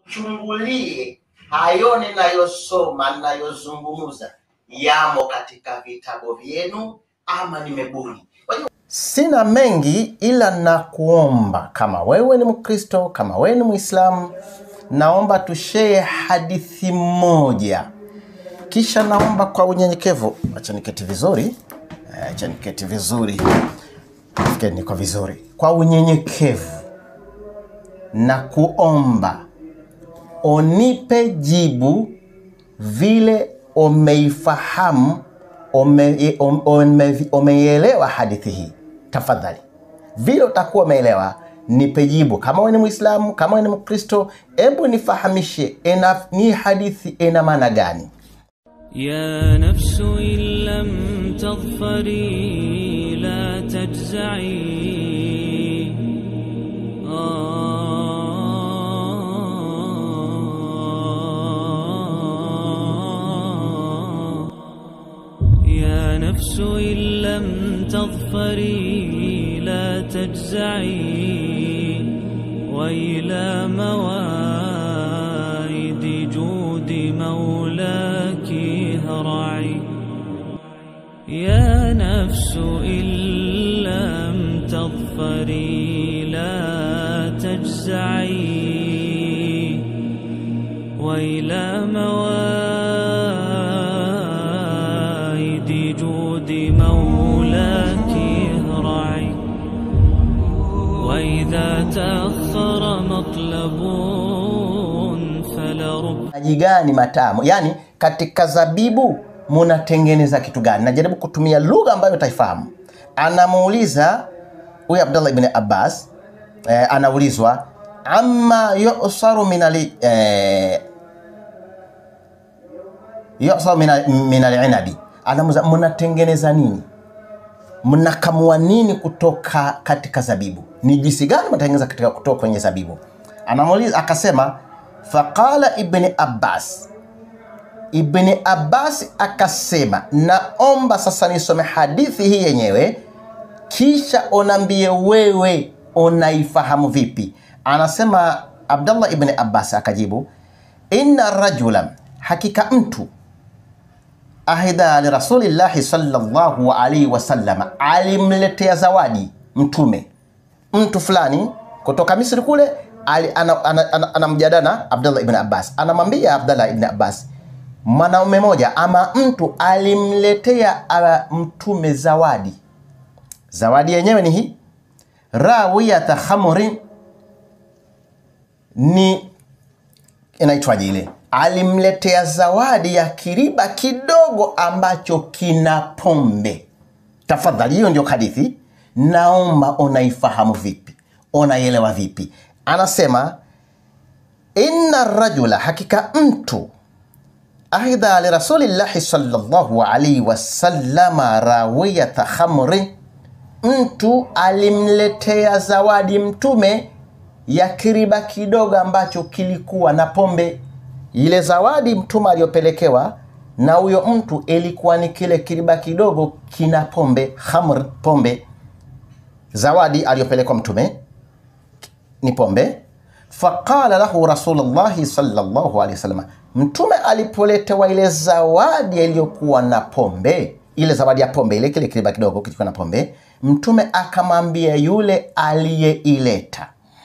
chungulie hayo ninayosoma ninayozungumza yamo katika vitabu vyenu ama nimebuni. Kwa hiyo sina mengi, ila nakuomba kama wewe ni Mkristo, kama wewe ni Mwislamu, naomba tushee hadithi moja, kisha naomba kwa unyenyekevu, acha niketi vizuri, eh, acha niketi vizuri, Fikiri niko vizuri, kwa unyenyekevu na kuomba unipe jibu vile umeifahamu ume- ume- ume- umeielewa hadithi hii tafadhali vile utakuwa umeelewa nipe jibu kama wewe ni mwislamu kama wewe ni mkristo hebu nifahamishe ina, ni hadithi ina maana gani يا نفس إن لم تظفري لا تجزعي آه يا نفس إن لم تظفري لا تجزعي وإلى موائد جود مولاك هرعي يا نفس إن لم تظفري لا تجزعي وإلى موائد جود مولاك هرعي وإذا تأخر مطلب فلرب maji gani matamu yaani katika zabibu munatengeneza kitu gani najaribu kutumia lugha ambayo utaifahamu anamuuliza huyu abdullah ibn abbas eh, anaulizwa ama yusaru minali eh, yusaru mina- min alinabi anamuuliza mnatengeneza nini mnakamua nini kutoka katika zabibu ni jinsi gani mnatengeneza katika kutoka kwenye zabibu anamuuliza akasema faqala ibni abbas ibni abbas akasema naomba sasa nisome hadithi hii yenyewe kisha unaambie wewe unaifahamu vipi anasema abdallah ibni abbas akajibu inna rajulan hakika mtu ahida lirasulillahi sallallahu alaihi wasallam alimletea zawadi mtume mtu fulani kutoka misri kule ali- ana- ana- ana- anamjadana ana, abdullah ibn abbas anamwambia abdullah ibn abbas mwanaume moja ama mtu alimletea uh, mtume zawadi zawadi yenyewe ni hii rawiyata khamrin ni inaitwaje ile alimletea zawadi ya kiriba kidogo ambacho kina pombe tafadhali hiyo ndio hadithi naomba unaifahamu vipi unaielewa vipi anasema inna rajula hakika mtu aidha lirasulillahi salllahu alaihi wasallama rawiyata khamri mtu alimletea zawadi mtume ya kiriba kidogo ambacho kilikuwa na pombe ile zawadi mtume aliyopelekewa na huyo mtu ilikuwa ni kile kiriba kidogo kina pombe khamr pombe zawadi aliyopelekwa mtume ni pombe faqala lahu rasulullahi sallallahu alaihi wasallam mtume alipoletewa ile zawadi iliyokuwa na pombe ile zawadi ya pombe ile kile kiriba kidogo kilikuwa na pombe mtume akamwambia yule aliyeileta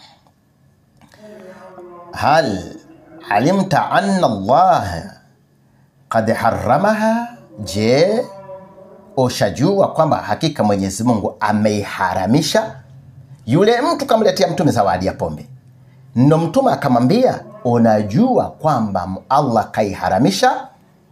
hal alimta anna allah qad haramaha je ushajua kwamba hakika mwenyezi mungu ameiharamisha yule mtu kamletea mtume zawadi ya pombe ndo mtume akamwambia unajua kwamba allah kaiharamisha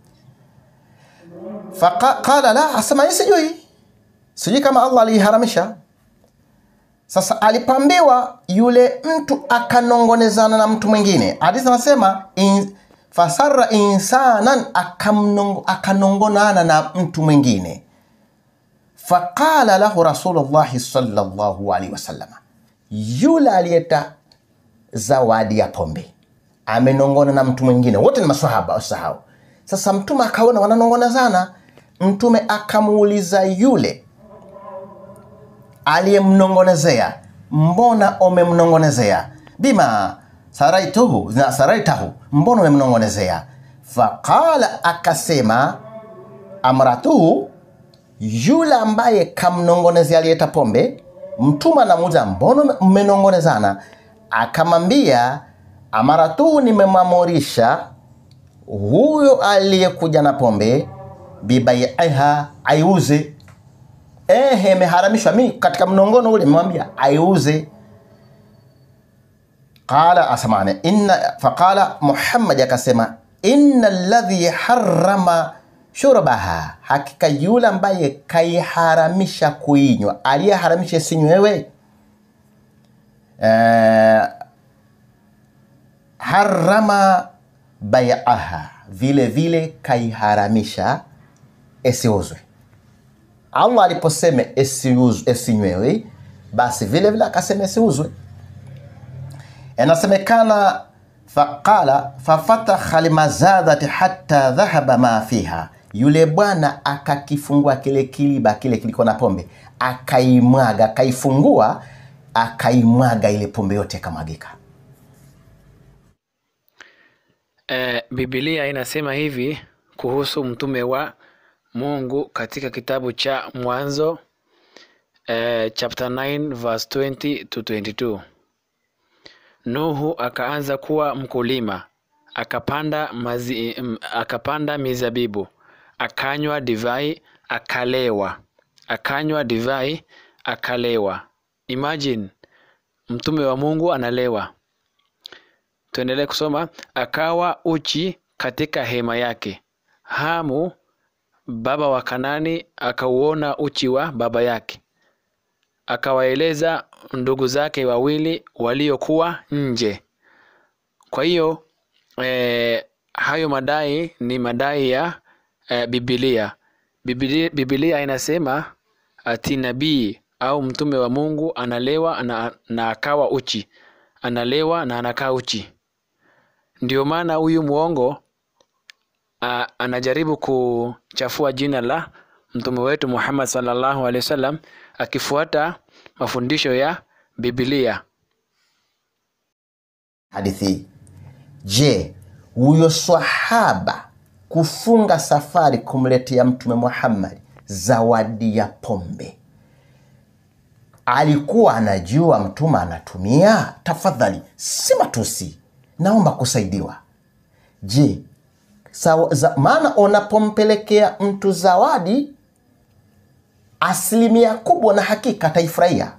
faqala la asema "Mimi sijui sijui kama allah aliiharamisha sasa alipoambiwa yule mtu akanongonezana na mtu mwingine hadithi anasema in, fasara insanan akamnong, akanongonana na mtu mwingine faqala lahu rasulullahi sallallahu alaihi wasallama yule aliyeta zawadi ya pombe amenongona na mtu mwingine wote ni maswahaba usahau sasa mtume akaona wananongonezana mtume akamuuliza yule aliyemnongonezea mbona umemnongonezea bima saraituhu na saraitahu mbona umemnong'onezea faqala akasema amratuhu yule ambaye kamnongonezea aliyeta pombe mtume anamuuliza mbona mmenongonezana akamwambia amaratuhu nimemwamurisha huyo aliyekuja na pombe bibaiha aiuze ehe imeharamishwa mi katika mnongono ule memwambia aiuze qala asamane inna faqala muhammad akasema inna alladhi harama shurbaha hakika yule ambaye kaiharamisha kuinywa aliyeharamisha isinywewe eh, harama baiaha vile vile kaiharamisha isiuzwe allah aliposema isiuz- isinywewe basi vile vile akasema isiuzwe inasemekana faqala fafatakha limazadati hatta dhahaba ma fiha yule bwana akakifungua kile kiliba kile kiliko na pombe akaimwaga akaifungua akaimwaga ile pombe yote ikamwagika Eh, Biblia inasema hivi kuhusu mtume wa Mungu katika kitabu cha Mwanzo eh, chapter 9 verse 20 to 22. Nuhu akaanza kuwa mkulima, akapanda mazi, mm, akapanda mizabibu, akanywa divai, akalewa, akanywa divai, akalewa. Imagine mtume wa Mungu analewa. Tuendelee kusoma. Akawa uchi katika hema yake. Hamu baba wa Kanani akauona uchi wa baba yake, akawaeleza ndugu zake wawili waliokuwa nje. Kwa hiyo eh, hayo madai ni madai ya eh, Biblia. Biblia. Biblia inasema ati nabii au mtume wa Mungu analewa na, na akawa uchi, analewa na anakaa uchi. Ndio maana huyu mwongo a, anajaribu kuchafua jina la mtume wetu Muhammad sallallahu alaihi wasallam akifuata mafundisho ya Biblia. hadithi hii je huyo swahaba kufunga safari kumletea mtume muhammad zawadi ya pombe alikuwa anajua mtume anatumia tafadhali si matusi naomba kusaidiwa je sawa- za- maana unapompelekea mtu zawadi asilimia kubwa na hakika ataifurahia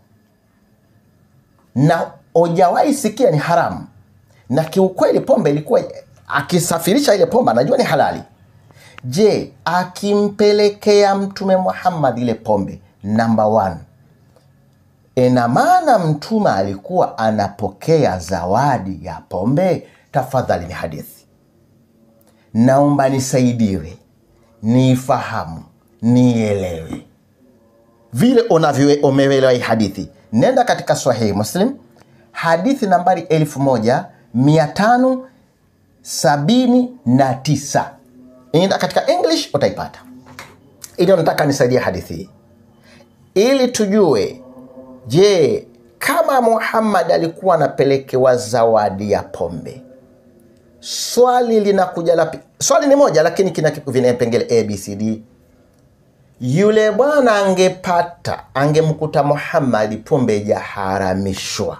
na hujawahi sikia ni haramu na kiukweli pombe ilikuwa akisafirisha ile pombe anajua ni halali je akimpelekea mtume muhammad ile pombe namba one ina maana mtume alikuwa anapokea zawadi ya pombe tafadhali ni hadithi naomba nisaidiwe niifahamu nielewe vile unavyo umeelewa hii hadithi nenda katika sahihi muslim hadithi nambari elfu moja mia tano sabini na tisa enda katika english utaipata ili nataka nisaidie hadithi hii ili tujue je kama muhammad alikuwa anapelekewa zawadi ya pombe swali linakuja la pi- swali ni moja lakini kina vinapengele abcd yule bwana angepata angemkuta muhammadi pombe ijaharamishwa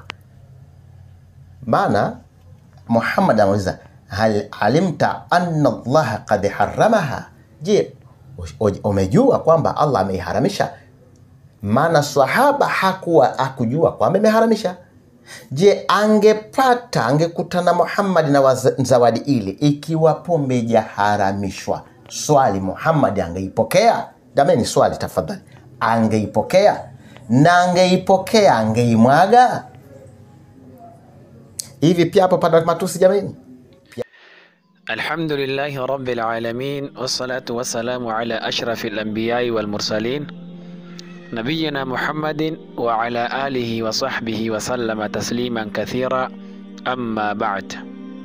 maana muhammad anauliza hal alimta anna allaha kad haramaha je u- umejua kwamba allah ameiharamisha maana swahaba hakuwa akujua kwamba imeharamisha je angepata angekutana muhammadi na waza- zawadi ile ikiwa pombe ijaharamishwa swali muhammadi angeipokea jamani swali tafadhali angeipokea na angeipokea angeimwaga hivi pia hapo pana matusi jamani Alhamdulillahi rabbil alamin wassalatu wassalamu ala ashrafil anbiyai wal mursalin nabiyina Muhammadin wa ala alihi wa sahbihi wa sallama tasliman kathira amma ba'd.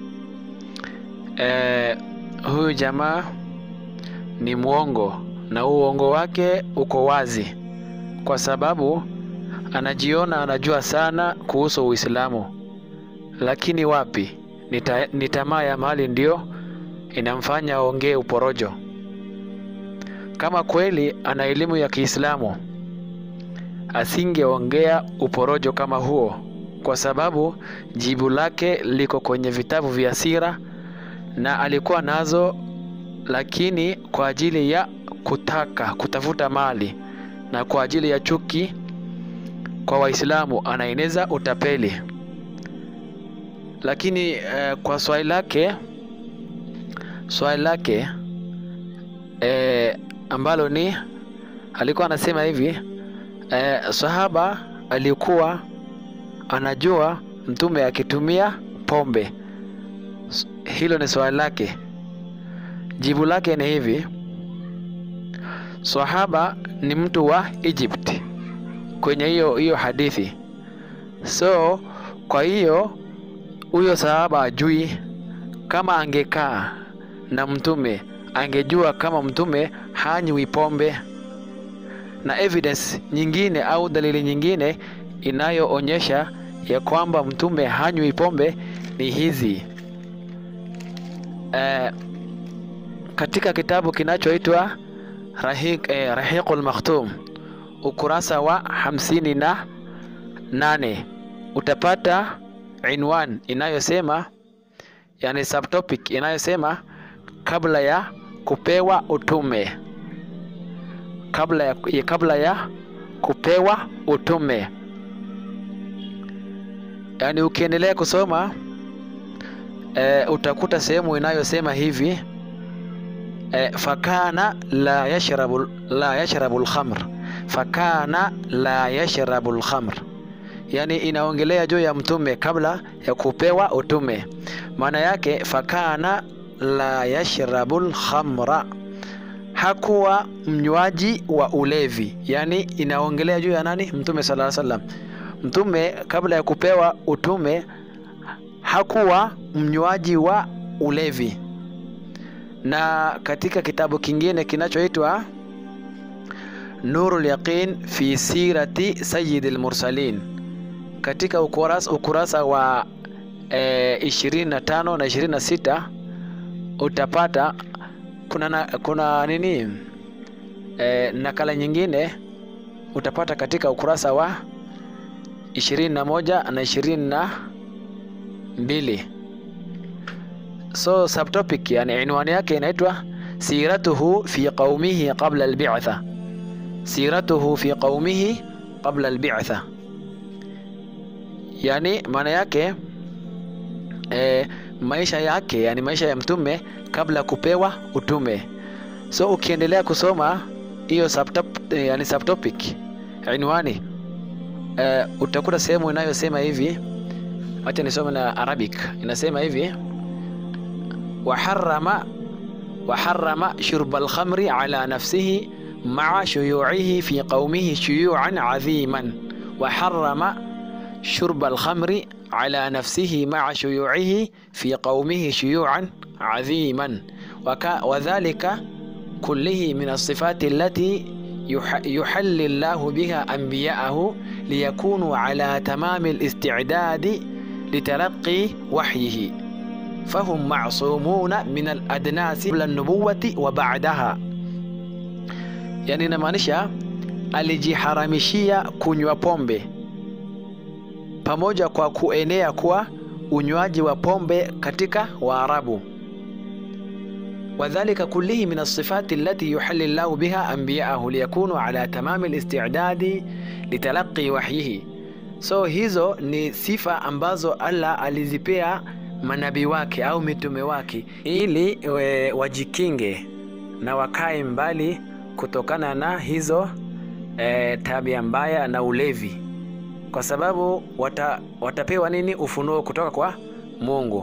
Eh, huyu jamaa ni mwongo na uongo wake uko wazi kwa sababu anajiona anajua sana kuhusu Uislamu lakini wapi, ni ta- ni tamaa ya mali ndio inamfanya aongee uporojo. Kama kweli ana elimu ya Kiislamu asingeongea uporojo kama huo, kwa sababu jibu lake liko kwenye vitabu vya sira na alikuwa nazo, lakini kwa ajili ya kutaka kutafuta mali na kwa ajili ya chuki kwa Waislamu anaeneza utapeli. Lakini eh, kwa swali lake swali lake eh, ambalo ni alikuwa anasema hivi eh, sahaba alikuwa anajua mtume akitumia pombe. S- Hilo ni swali lake. Jibu lake ni hivi: sahaba ni mtu wa Egypt kwenye hiyo hiyo hadithi. So kwa hiyo huyo sahaba ajui kama angekaa na mtume angejua kama mtume hanywi pombe na evidence nyingine au dalili nyingine inayoonyesha ya kwamba mtume hanywi pombe ni hizi eh, katika kitabu kinachoitwa Rahiq, eh, Rahiqul Makhtum ukurasa wa hamsini na nane utapata inwan inayosema yani subtopic inayosema kabla ya kupewa utume kabla ya, ya kabla ya kupewa utume yaani ukiendelea kusoma e, utakuta sehemu inayosema hivi e, fakana la yashrabu la yashrabu lkhamr fakana la yashrabu lkhamr yani inaongelea juu ya mtume kabla ya kupewa utume maana yake fakana la yashrabu lkhamra hakuwa mnywaji wa ulevi yani inaongelea juu ya nani mtume sala salam mtume kabla ya kupewa utume hakuwa mnywaji wa ulevi na katika kitabu kingine kinachoitwa nurul yaqin fi sirati sayyidil mursalin katika ukurasa, ukurasa wa e, 25 na 26 utapata kuna, na, kuna nini e, nakala nyingine utapata katika ukurasa wa 21 na 22 so subtopic yani inwani yake inaitwa siratuhu fi qaumihi qabla albitha siratuhu fi qaumihi qabla albitha yani maana yake e, maisha yake yani maisha ya mtume kabla kupewa utume so ukiendelea kusoma hiyo subtop, yani subtopic inwani e, utakuta sehemu inayosema hivi wacha nisome na arabic inasema hivi waharama waharama shurba alkhamri ala nafsihi maa shuyuihi fi qaumihi shuyuan adhiman waharama شرب الخمر على نفسه مع شيوعه في قومه شيوعا عظيما وك وذلك كله من الصفات التي يح يحل الله بها أنبياءه ليكونوا على تمام الاستعداد لتلقي وحيه فهم معصومون من الأدناس قبل النبوة وبعدها يعني نمانشا alijiharamishia kunywa pombe pamoja kwa kuenea kwa unywaji wa pombe katika Waarabu. wadhalika kullihi min alsifati allati yuhalli llahu biha anbiyaahu liyakunu ala tamami listidadi litalaqi wahyihi. So hizo ni sifa ambazo Allah alizipea manabii wake au mitume wake ili we, wajikinge na wakae mbali kutokana na hizo e, tabia mbaya na ulevi kwa sababu wata, watapewa nini ufunuo kutoka kwa Mungu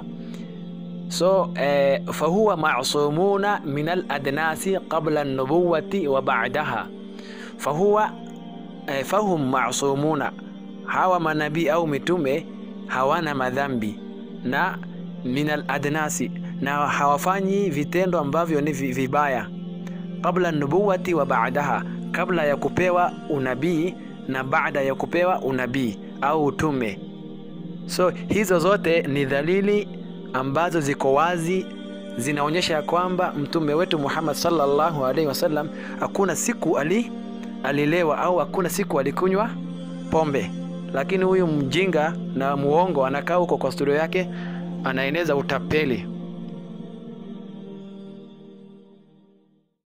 so eh, fahuwa masumuna min aladnasi qabla nubuwati wa ba'daha fahuwa eh, fahum masumuna hawa manabii au mitume hawana madhambi na min aladnasi na hawafanyi vitendo ambavyo ni vibaya qabla nubuwati wa ba'daha kabla ya kupewa unabii na baada ya kupewa unabii au utume so hizo zote ni dalili ambazo ziko wazi zinaonyesha ya kwamba mtume wetu muhammad sallallahu alaihi wasallam hakuna siku ali alilewa au hakuna siku alikunywa pombe lakini huyu mjinga na muongo anakaa huko kwa studio yake anaeneza utapeli